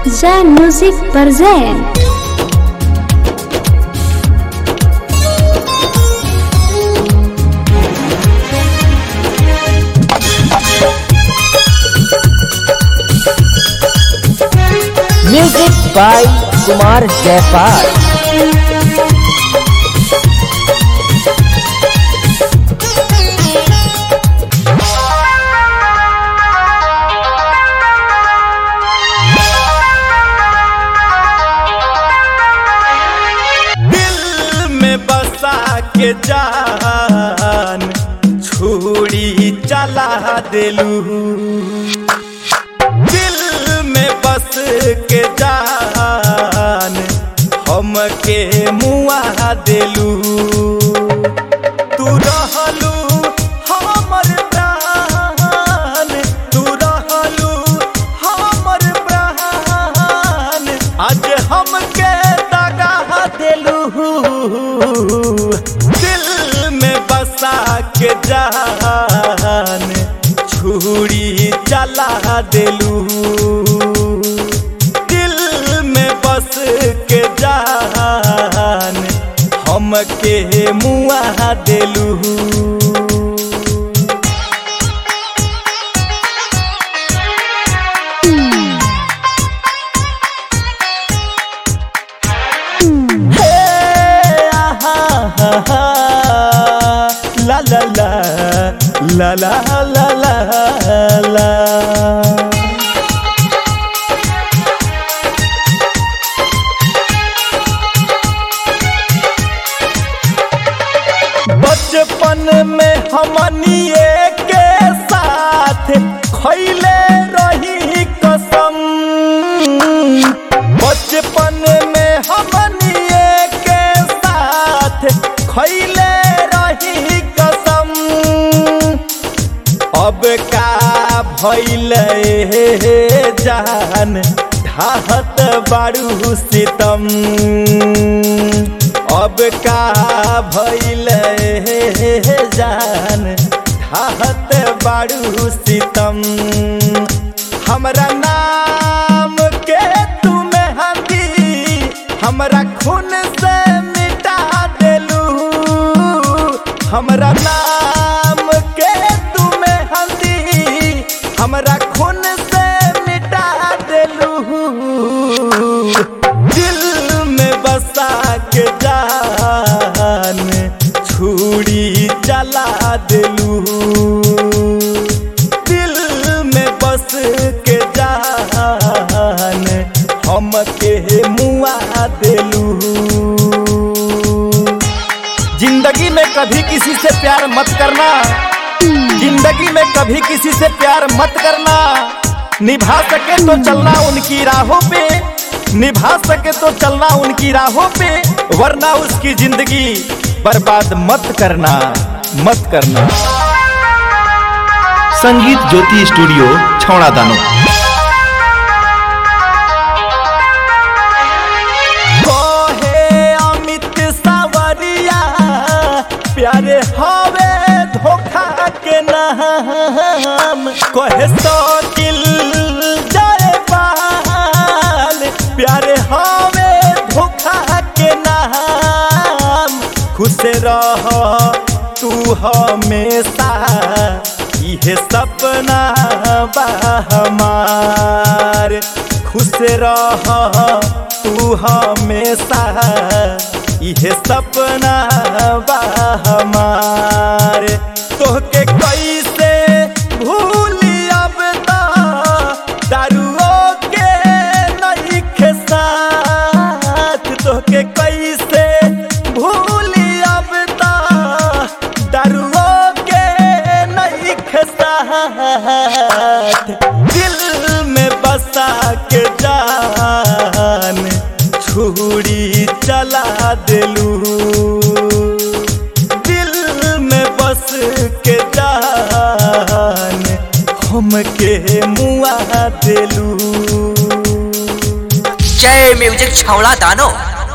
Zen Music present music by Kumar Jaipal दिल में बसा के जान छुरी चला देलू दिल में बस के जान हमके मुआ देलू तू रहलू हमर प्राण तू रहलू हमर प्राण आज हमके दगा देलू दिल में बसा के जान छुरी चला देलू दिल में बस के जान हमके मुआ देलू हे आहा हा हा ला ला ला ला ला ला ला ला बचपन में हमनिए के साथ खैले रही कसम बचपन में हमनिए के साथ खैले रही कसम अब का भैल जान ढाहत बारू सितम अब का भैल जान ढाहत बारू सितम हमरा नाम के तुम्हें हंदी हमरा खून से मिटा देलू हमरा नाम के तुम्हें हंदी हमरा खून से मिटा देलू दिल में बसा के जान छुरी चला देलू दिल में बस के जान हमके मुआ देलू जिंदगी में कभी किसी से प्यार मत करना जिंदगी में कभी किसी से प्यार मत करना निभा सके तो चलना उनकी राहों पे निभा सके तो चलना उनकी राहों पे वरना उसकी जिंदगी बर्बाद मत करना मत करना संगीत ज्योति स्टूडियो छौड़ा दानो कहे अमित सावरिया प्यारे हवे धोखा के नाम कहे शकील जयपाल प्यारे हवे धोखा के नाम खुश रह तू हमेशा इहे सपना बा हमार खुश रह तू हमेशा इहे सपना बा हमार तोहके कैसे भूली अब ता दारुओ के नहीं साथ तोहके कैसे भूली अब ता दारुओ के नहीं साथ दिल में बसा के जान छुरी चला देलू दिल में बस के जान हमके मुआ देलू जय म्यूजिक छौड़ा दानो